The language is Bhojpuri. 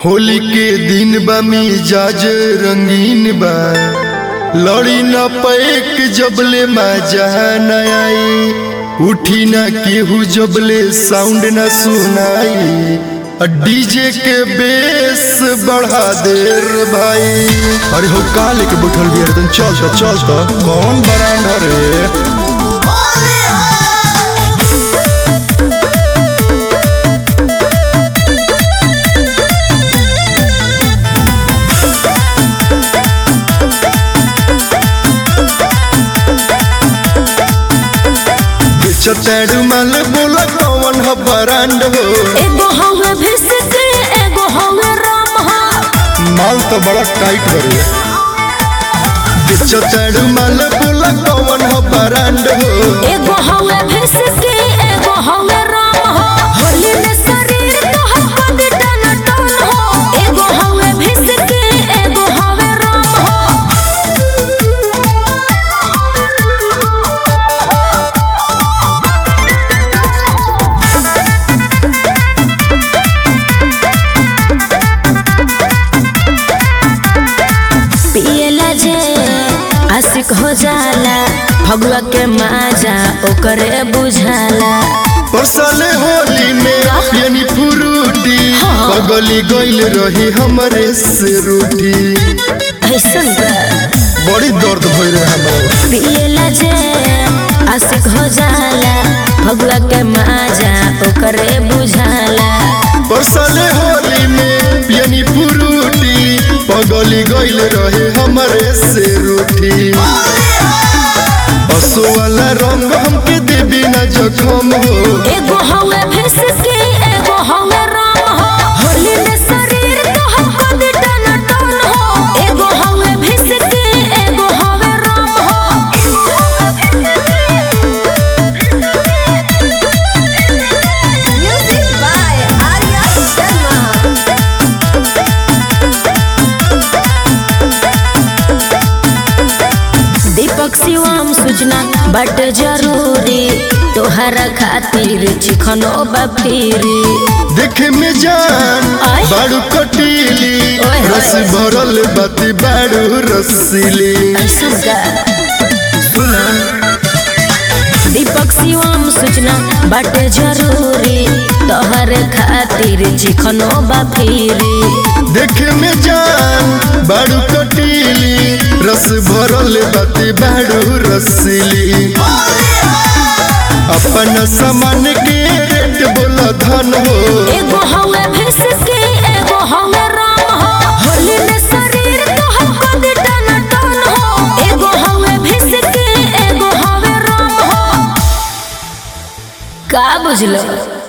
होली के दिन बा मिजाज रंगीन बा लड़ी न पैक जबले मजा न आई उठी न केहू जबले साउंड न सुनाई आ डीजे के बेस बढ़ा दे रे भाई अरे हो का लेके बैठल बिया तन चल त चल त कौन बरांडा रे चतेड़ू मल बोला कौन ह बरांड हो एगो हवे भिसक एगो हवे राम हा माल तो बड़ा टाइट बरे चतेड़ू मल बोला कौन ह बरांड हो एगो हवे भिसक एगो हवे राम हा होली में शरीर तोहर बंद टन टन हो एगो हवे भिसक एगो हवे राम हा पियला जे आशिक हो जाला भगवा के माजा ओकरे बुझाला परसले होली में यानी फ्रूटी पगली गइल रही हमरे से रूठी ऐसन बा बड़ी दर्द भइल रहे हमरा पियला जे आशिक हो जाला भगवा के माजा ओकरे बुझाला परसले होली में यानी फ्रूटी पगली गइल रहे हमरे से रूठी असो वाला रंग हमके देबी ना जखम हो एगो हवे भिसकी एगो हवे राम हो होली में शरीर तोहर बंद टन टन हो एगो हवे भिसकी एगो हवे राम हो म्यूजिक बाय आर्या शर्मा दीपक शिवम सूचना बट जरूरी तोहरा खातिर चिखनो बफीरी देखे में जान आय। बाड़ू कटीली ओए होए। रस भरल बाती बाड़ू रसीली ऐसन का दीपक शिवम सूचना बट जरूरी तोहरे खातिर चिखनो बफीरी देखे में जान बाड़ू कटीली रस भरल बाती बाड़ू रसीली अपन सामान के रेट बोला धन हो एगो हवे भिसकी एगो हवे राम हो होली में शरीर तोहर बंद टन टन हो एगो हवे भिसकी एगो हवे राम हो का बुझलो